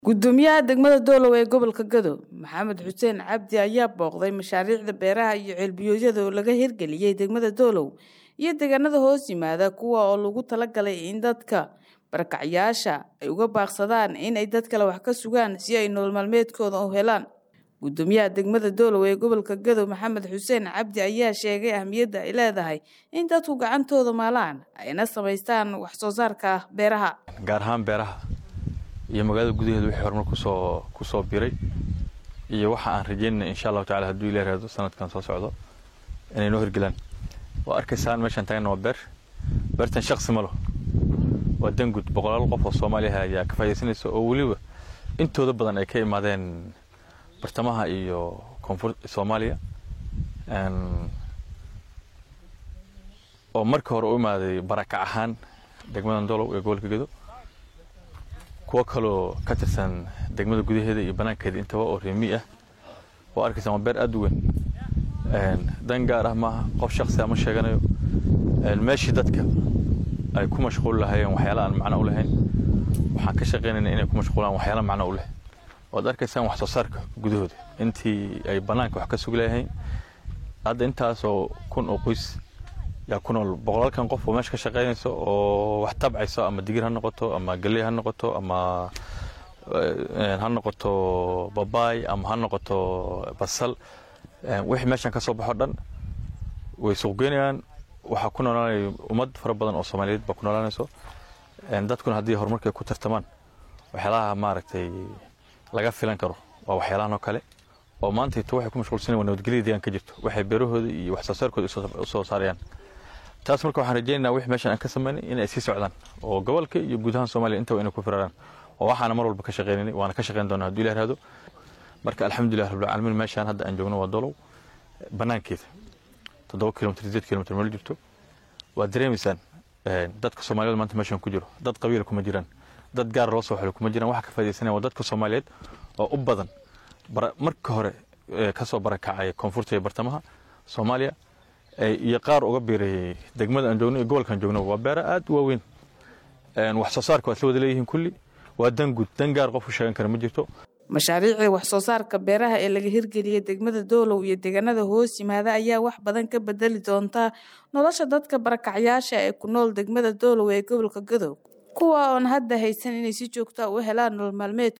gudoomiyaha degmada doolow ee gobolka gado maxamed xuseen cabdi ayaa booqday mashaariicda beeraha iyo ceelbiyoodyada oo laga hirgeliyey degmada doolow iyo deegaanada hoos yimaada kuwa oo lagu talagalay in dadka barakacyaasha ay uga baaqsadaan in ay dad kale wax ka sugaan si ay nolol maalmeedkooda u helaan gudoomiyaha degmada doolow ee gobolka gado maxamed xuseen cabdi ayaa sheegay ahmiyadda ay leedahay in dadku gacantooda maalaan ayna samaystaan wax soo saarka beeraha gaar ahaan beeraha iyo magaalada gudaheeda wixii horumar kusoo kusoo biray iyo waxa aan rajeynana insha allahu tacala hadduu ila raado sanadkan soo socdo inay noo hirgelaan waa arkaysaan meeshaan taagna waa beer beertan shaksi malo waa dangud boqolaal qof oo soomaaliya ayaa ka faa'idaysanaysa oo weliba intooda badan ay ka imaadeen bartamaha iyo koonfur soomaaliya oo marka hore u imaaday barakac ahaan degmadan dolow ee gobolka gedo kuwo kaloo ka tirsan degmada gudaheeda iyo banaankeeda intaba oo reemi ah waa arkaysaan waa beer aad u weyn dan gaar ah maaha qof shaksi ama sheeganayo meeshii dadka ay ku mashquul lahaayeen waxyaala aan macno u lahayn waxaan ka shaqaynayna inay ku mashquulaan waxyaala macno u leh waad arkaysaan wax soo saarka gudahooda intii ay banaanka wax ka sugi lahayn hadda intaasoo kun oo qoys yaa ku nool boqolaalkan qof oo meesha ka shaqaynayso oo wax tabcayso ama digir ha noqoto ama galley ha noqoto ama ha noqoto babaay ama ha noqoto basal wixii meeshan ka soo baxo dhan way suuqgeynayaan waxaa ku noolaanaya ummad fara badan oo soomaaliyeed baa ku noolaanayso dadkuna haddii horumarkay ku tartamaan waxyaalaha maaragtay laga filan karo waa waxyaalahan oo kale oo maantayto waxay ku mashquulsanayaan waa nabadgelyada deegaan ka jirto waxay beerahooda iyo wax soo saarkooda u soo saarayaan taas marka waxaan rajaynaynaa wixii meeshan aan ka samaynay inay sii socdaan oo gobolka iyo guud ahaan soomaaliya intaba inay ku firaraan oo waxaana mar walba ka shaqaynaynay waana ka shaqayn doonaa hadduu ilah raado marka alxamdulilah rabbilcaalamiin meeshaan hadda aan joogno waa dolow banaankeeda toddoba kilomitr sideed kilomitr meel jirto waad dareemaysaan dadka soomaaliyeed maanta meeshan ku jiro dad qabiila kuma jiraan dad gaar loo soo xilo kuma jiraan waxa ka faa'idaysanaya waa dadka soomaaliyeed oo u badan marka hore kasoo barakacaya koonfurta iyo bartamaha soomaaliya iyo qaar uga biirayay degmada aan joogno iyo gobolkaan joogno waa beera aad u waaweyn wax soo saarka waa isla wada leeyihiin kulli waa dan guud dan gaar qof u sheegan kara ma jirto mashaariicda wax soo saarka beeraha ee laga hirgeliyey degmada doolow iyo deegaanada hoos yimaada ayaa wax badan ka bedeli doonta nolosha dadka barakacyaasha ee ku nool degmada doolow ee gobolka gadow kuwa oon hadda haysan inay si joogta u helaan nolol maalmeed